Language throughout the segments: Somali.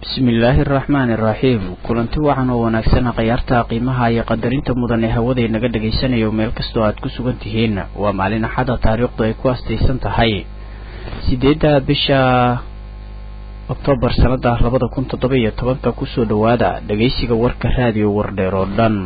bismillaahi araxmaani iraxiim kulanti wacan oo wanaagsan khayaarta qiimaha iyo qadarinta mudan ee hawaday naga dhagaysanayo meel kastoo aad ku sugan tihiin waa maalin axada taariikhdu ay ku astaysan tahay sideedda bisha oktoobar sanada labada kun toddoba iyo tobanka kusoo dhowaada dhagaysiga warka raadiyo wardheer oo dhan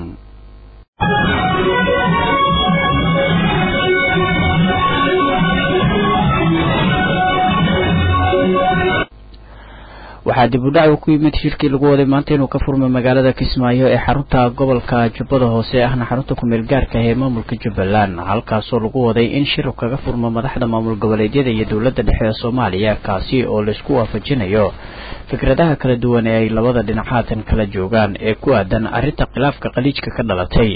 waxaa dib u dhac ku yimid shirkii lagu waday maanta inuu ka furmay magaalada kismaayo ee xarunta gobolka jubbada hoose ahna xarunta kumeel gaarka ee maamulka jubbaland halkaasoo lagu waday in shir kaga furmo madaxda maamul goboleedyada iyo dowladda dhexe ee soomaaliya kaasi oo laisku waafajinayo fikradaha kala duwan ee ay labada dhinac haatan kala joogaan ee ku aadan arrinta khilaafka khaliijka ka dhalatay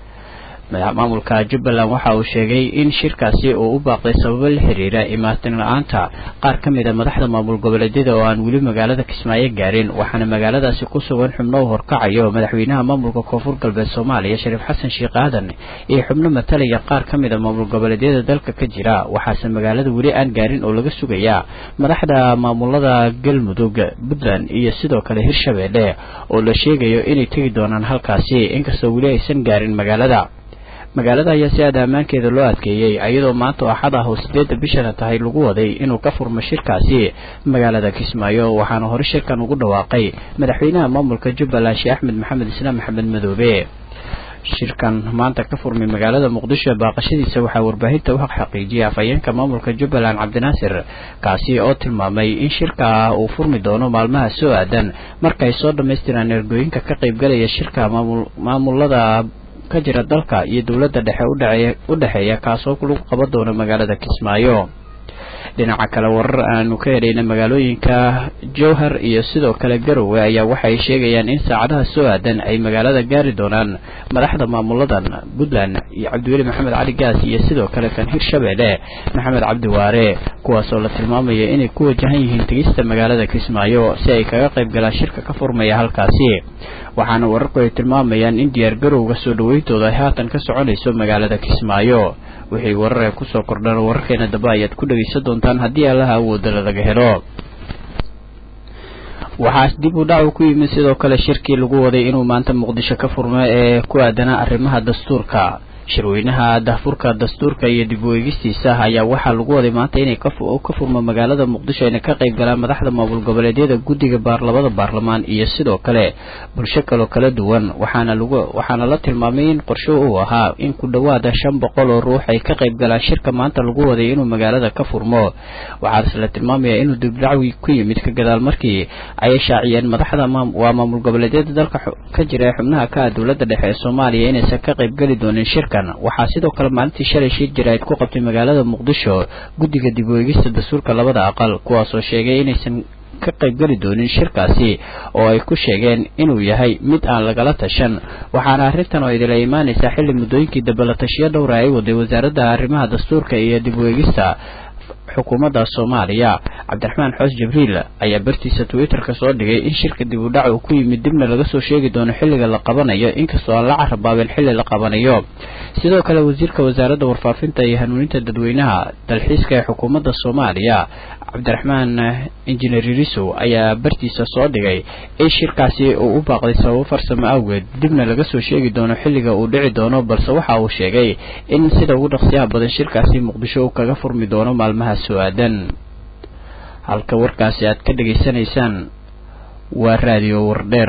maamulka jubbaland waxa uu sheegay in shirkaasi uu u baaqday sababo la xiriira imaatin la-aanta qaar ka mid a madaxda maamul goboleedyada oo aan weli magaalada kismaayo gaarin waxaana magaaladaasi ku sugan xubno u horkacayo madaxweynaha maamulka koonfur galbeed soomaaliya shariif xasan sheekh aadan iyo xubno matalaya qaar ka mid a maamul goboleedyada dalka ka jira waxaase magaalada weli aan gaarin oo laga sugayaa madaxda maamulada galmudug puntland iyo sidoo kale hirshabeelle oo la sheegayo inay tegi doonaan halkaasi inkastoo weli aysan gaarin magaalada magaalada ayaa si aada ammaankeeda loo adkeeyey iyadoo maanta oo axad ah oo sideedda bishana tahay lagu waday inuu ka furmo shirkaasi magaalada kismaayo waxaana hore shirkan ugu dhawaaqay madaxweynaha maamulka jubbaland sheekh axmed maxamed islaam maxamed madoobe shirkan maanta ka furmay magaalada muqdisho baaqashadiisa waxaa warbaahinta u xaqiijiyay afhayeenka maamulka jubbaland cabdinaasir kaasi oo tilmaamay in shirka uu furmi doono maalmaha soo aadan marka ay soo dhammaystiraan ergooyinka ka qaybgalaya shirka maamulada ka jira dalka iyo dowladda dhexe u dhexeeya kaasoo lagu qaban doono magaalada kismaayo dhinaca kale warar aanu ka helayna magaalooyinka jowhar iyo sidoo kale garowe ayaa waxay sheegayaan in saacadaha soo aadan ay magaalada gaari doonaan madaxda maamuladan puntland iyo cabdiweli maxamed cali gaas iyo sidoo kale kan hirshabeelle maxamed cabdi waare kuwaasoo la tilmaamayo inay ku wajahan yihiin tegista magaalada kismaayo si ay kaga qayb galaan shirka ka furmaya halkaasi waxaana wararku ay tilmaamayaan in diyaar garowga soo dhaweyntooda ay haatan ka soconayso magaalada kismaayo wixii warar ay kusoo kordhaan wararkeena dambe ayaad ku dhegaysan doontaan haddii allaha awoodala laga helo waxaa dib u dhac ku yimid sidoo kale shirkii lagu waday inuu maanta muqdisho ka furmo ee ku aadanaa arrimaha dastuurka shirweynaha dahfurka dastuurka iyo dib u eegistiisa ayaa waxaa lagu waday maanta inay ka furmo magaalada muqdisho ayna ka qayb galaan madaxda maamul goboleedyada guddiga baarlamada baarlamaan iyo sidoo kale bulsho kaloo kala duwan waxaana lagu waxaana la tilmaamay in qorsho uu ahaa in ku dhowaada shan boqol oo ruux ay ka qayb galaan shirka maanta lagu waday inuu magaalada ka furmo waxaase la tilmaamaya inuu dibdhacwi ku yimid ka gadaal markii ay shaaciyeen madaxda waa maamul goboleedyada dalka ka jira ee xubnaha ka ah dowladda dhexe ee soomaaliya inaysan ka qayb geli doonin shirka waxaa sidoo kale maalintii shalay shir jaraa'id ku qabtay magaalada muqdisho guddiga dib u eegista dastuurka labada aqal kuwaasoo sheegay inaysan ka qaybgeli doonin shirkaasi oo ay ku sheegeen inuu yahay mid aan lagala tashan waxaana arrintan oo idila imaanaysaa xilli muddooyinkii dambe la tashiyo dhowra ay waday wasaaradda arrimaha dastuurka iyo dib u eegista xukuumadda soomaaliya cabdiraxmaan xoos jibriil ayaa bartiisa twitter-ka soo dhigay in shirka dib u dhac uu ku yimid dibna laga soo sheegi doono xilliga la qabanayo inkastoo aan la carabaabin xilli la qabanayo sidoo kale wasiirka wasaaradda warfaafinta iyo hanuuninta dadweynaha dalxiiska ee xukuumadda soomaaliya cabdiraxmaan injineer irisow ayaa bartiisa soo dhigay in shirkaasi uu u baaqday sababo farsamo awgeed dibna laga soo sheegi doono xilliga uu dhici doono balse waxa uu sheegay in sida ugu dhaqsiyaha badan shirkaasi muqdisho uu kaga furmi doono maalmaha soo aadan halka warkaasi aad ka dhegaysanaysaan waa raadiyo wardheer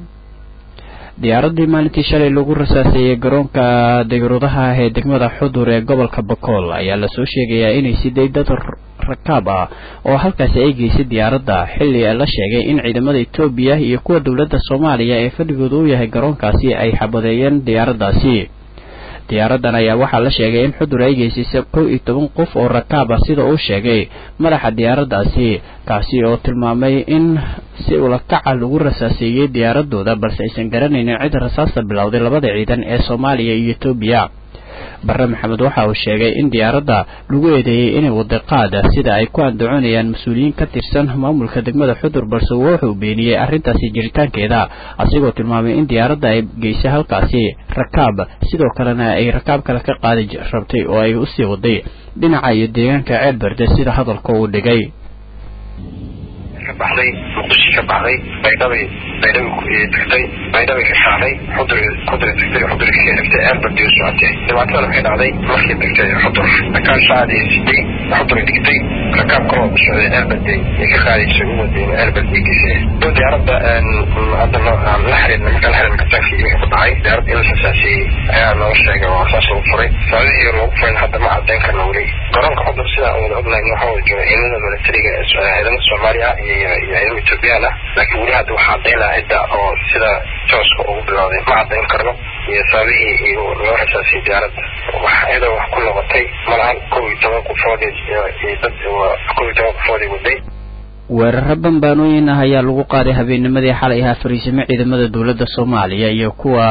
diyaaradii maalintii shalay lagu rasaaseeyey garoonka dayuuradaha ee degmada xudur ee gobolka bakool ayaa lasoo sheegayaa inay siday dad rakaab ah oo halkaasi ay geysay diyaaradda xilli la sheegay in ciidamada etoobiya iyo kuwa dowladda soomaaliya ee fadhigooda u yahay garoonkaasi ay xabadeeyeen diyaaraddaasi diyaaradan ayaa waxaa la sheegay in xudur ay geysisay kow iyo toban qof oo rakaab ah sida uu sheegay madaxa diyaaraddaasi kaasi oo tilmaamay in si ulakaca lagu rasaaseeyey diyaaradooda balse aysan garanaynin cid rasaasta bilowday labada ciidan ee soomaaliya iyo etoobiya barre maxamed waxa uu sheegay in diyaaradda lagu eedeeyey inay waday qaada sida ay ku andacoonayaan mas-uuliyiin ka tirsan maamulka degmada xudur balse wuxuu beeniyey arrintaasi jiritaankeeda asigoo tilmaamay in diyaaradda ay geysay halkaasi rakaab sidoo kalena ay rakaab kale ka qaadi rabtay oo ay usii waday dhinaca iyo deegaanka ceelberde sida hadalka uu dhigay baxday muqdisho ka baxday baydhabay baydhabay tagtay baydhabay ka kacday xudri xudri tagtay xudri ka xigtay eerbadi u socotay dhibaatada waxay dhacday markay tagtay xudur rakaab shacadii siday xudri dhigtay rakaab kaloo u socday eerbadi ay ka qaadaysa u wadeen eerbadi geysay doo diyaaradda hadda la xiriirna marka la xiriirna kabtaanka iyo ku dhacay diyaarad in la sasaasiyey ayaa loo sheegay waa saas lagu furay sababihii loogu furay hadda ma cadeyn karna weli garoonka xudur sidaa wada ognahay waxaa wada jooga ciidamada militariga ciidamada soomaaliya iyo ciidamada ethoobiyan ah laakiin weli hadda waxaa cadeyn lahaa cidda oo sida tooska ugu bilowday ma cadeyn karno iyo sababihii loo rasaasiyey diyaaradda wax iyadoo wax ku noqotay malahan kow iyo toban qofood iyo dad kow iyo toban qofood ay waday weeraro bambaanooyin ah ayaa lagu qaaday habeennimadii xalay ahaa fariisimo ciidamada dowladda soomaaliya iyo kuwa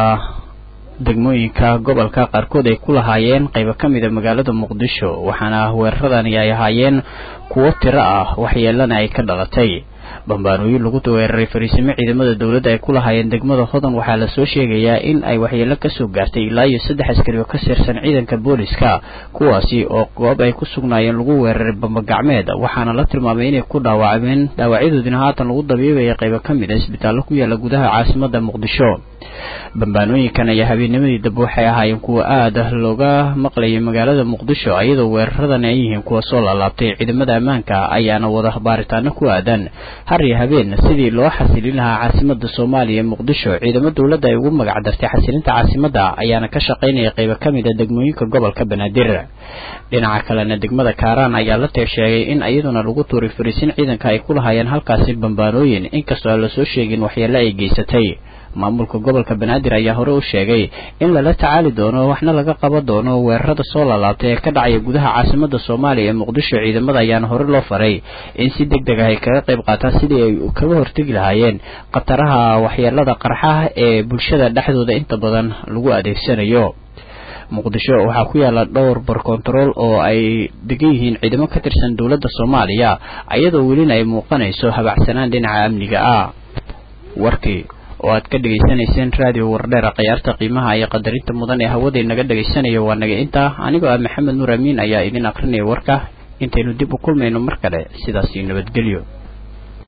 degmooyinka gobolka qaarkood ay ku lahaayeen qaybo ka mida magaalada muqdisho waxaana weeraradani ay ahaayeen kuwo tiro ah waxyeelana ay ka dhalatay bambaanooyin lagu weeraray fariisimo ciidamada dowladda ay ku lahaayeen degmada hodan waxaa lasoo sheegayaa in ay waxyeelo kasoo gaartay ilaa iyo saddex askari oo ka tirsan ciidanka booliska kuwaasi oo goob ay ku sugnaayeen lagu weeraray bambagacmeed waxaana la tilmaamay inay ku dhaawacmeen dhaawacyadoodina haatan lagu dabiibaya qaybo ka mid a isbitaallo ku yaala gudaha caasimada muqdisho bambaanooyinkan ayaa habeennimadii dambe waxay ahaayeen kuwa aada looga maqlayay magaalada muqdisho iyadoo weeraradan ay yihiin kuwa soo laalaabtay ciidamada ammaanka ayaana wada baaritaano ku aadan har iyo habeen sidii loo xasilin lahaa caasimada soomaaliya muqdisho ciidamo dowladda ay ugu magac dartay xasilinta caasimada ayaana ka shaqaynaya qaybo ka mid a degmooyinka gobolka banaadir dhinaca kalena degmada kaaraan ayaa la sheegay in iyaduna lagu tuuray fariisin ciidanka ay ku lahaayeen halkaasi bambaanooyin inkastoo aan lasoo sheegin waxyeelo ay geysatay maamulka gobolka banaadir ayaa hore u sheegay in lala tacaali doono waxna laga qaban doono weerarada soo laalaabtay ee ka dhacaya gudaha caasimada soomaaliya ee muqdisho ciidamada ayaana hore loo faray in si deg deg ah ay kaga qayb qaataan sidii ay kaga hortegi lahaayeen khataraha waxyeelada qarxaha ee bulshada dhexdooda inta badan lagu adeegsanayo muqdisho waxaa ku yaala dhowr bar kontarool oo ay degan yihiin ciidamo ka tirsan dowladda soomaaliya iyadoo welina ay muuqanayso habacsanaan dhinaca amniga ah warkii oo aad ka dhegaysanayseen raadiyo wardheera khayaarta qiimaha iyo qadarinta mudan ee hawadii naga dhagaysanayo waa naga intaa anigoo ah maxamed nuur amiin ayaa idin akrinaya warka intaynu dib u kulmayno mar kale sidaasi nabadgelyo